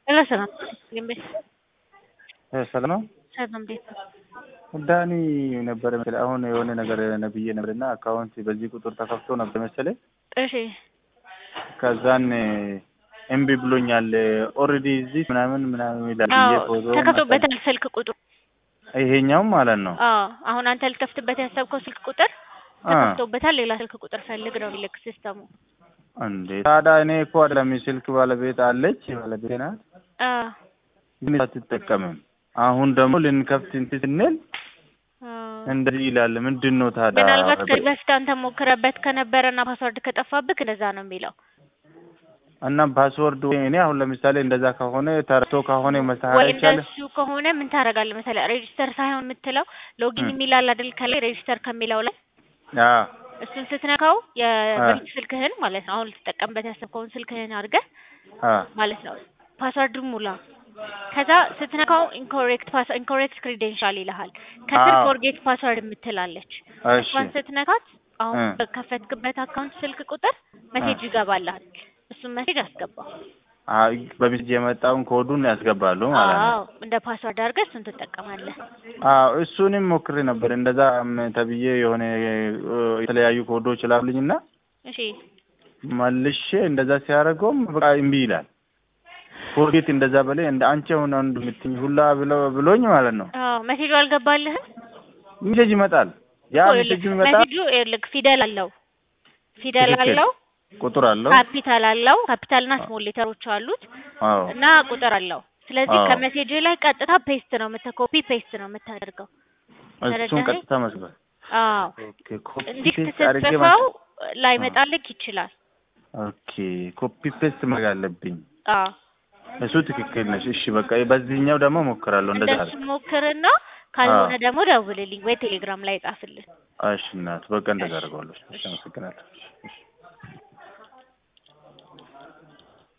Hello, ሰላም እንዴት ሰላም ነው። ሰላም እንዴት ዳኒ ነበረ መሰለኝ አሁን የሆነ ነገር ነብዬ ነበርና አካውንት በዚህ ቁጥር ተከፍቶ ነበር መሰለኝ። እሺ ከዛን እምቢ ብሎኛል ኦልሬዲ እዚህ ምናምን ምናምን ይላል ብዬ አዎ ፎቶ ተከፍቶበታል ስልክ ቁጥሩ ይሄኛውም ማለት ነው። አዎ አሁን አንተ ልትከፍትበት ያሰብከው ስልክ ቁጥር አ ተከፍቶበታል ሌላ ስልክ ቁጥር ፈልግ ነው የሚልክ ሲስተሙ እንዴ ታዲያ እኔ እኮ አይደለም ስልክ ባለቤት አለች ባለቤት ናት፣ አ ግን አትጠቀምም። አሁን ደግሞ ልንከፍት እንትን ስንል አ እንደዚህ ይላል። ምንድን ነው ታዲያ? ምናልባት ከዚህ በፊት አንተ ሞክረበት ከነበረና ፓስወርድ ከጠፋብህ እንደዛ ነው የሚለው እና ፓስወርድ እኔ አሁን ለምሳሌ እንደዛ ከሆነ ተረቶ ከሆነ ወይ መስተካከል ይቻላል። እንደሱ ከሆነ ምን ታደርጋለህ መሰለህ ሬጂስተር ሳይሆን የምትለው ሎጊን እ የሚላል አይደል ከላይ ሬጂስተር ከሚለው ላይ አዎ እሱን ስትነካው የበፊት ስልክህን ማለት ነው አሁን ልትጠቀምበት ያሰብከውን ስልክህን አድርገህ አዎ ማለት ነው ፓስወርድ ሙላ ከዛ ስትነካው ኢንኮሬክት ፓስ ኢንኮሬክት ክሬዴንሻል ይልሃል ከስር አዎ ፎርጌት ፓስወርድ የምትላለች እሺ እሷን ስትነካት አሁን እ በከፈትክበት አካውንት ስልክ ቁጥር መሴጅ ይገባልሃል እሱን መሴጅ አስገባ አይ በሚስጅ የመጣውን ኮዱን ያስገባሉ ማለት ነው። አዎ እንደ ፓስወርድ አድርገህ እሱን ትጠቀማለህ አዎ እሱንም ሞክሬ ነበር እንደዛ ተብዬ የሆነ የተለያዩ ኮዶች ላሉኝና እሺ መልሼ እንደዛ ሲያደርገውም በቃ እምቢ ይላል። ፎርጌት እንደዛ በላይ እንደ አንቺ አሁን አንዱ የምትኝ ሁላ ብለው ብሎኝ ማለት ነው። አዎ መሴጁ አልገባልህም ሜሴጅ ይመጣል። ያ እኮ ሜሴጅ ይኸውልህ ይመጣል። መሴጁ ይኸውልህ ፊደል አለው ፊደል ትክክል አለው ቁጥር አለው። ካፒታል አለው ካፒታልና ስሞል ሌተሮች አሉት አዎ እና ቁጥር አለው ስለዚህ አዎ ከሜሴጅ ላይ ቀጥታ ፔስት ነው የምታ ኮፒ ፔስት ነው የምታደርገው እሱን ተረዳኸኝ ቀጥታ መስበር አዎ ኦኬ ኮፒ እንዲህ ፔስት አድርጌ ስትጽፈው ማለት ላይመጣልክ ይችላል ኦኬ ኮፒ ፔስት ማድረግ አለብኝ። አዎ እሱ ትክክል ነሽ። እሺ በቃ በዚህኛው ደግሞ ሞክራለሁ እንደዛ እንደሱ አድርግ። ሞክርና አዎ ካልሆነ ደግሞ ደውልልኝ ወይ ቴሌግራም ላይ ጻፍልን እሺ እናት በቃ እንደዛ እሺ አደርገዋለሁ። እሺ እሺ አመሰግናለሁ። እሺ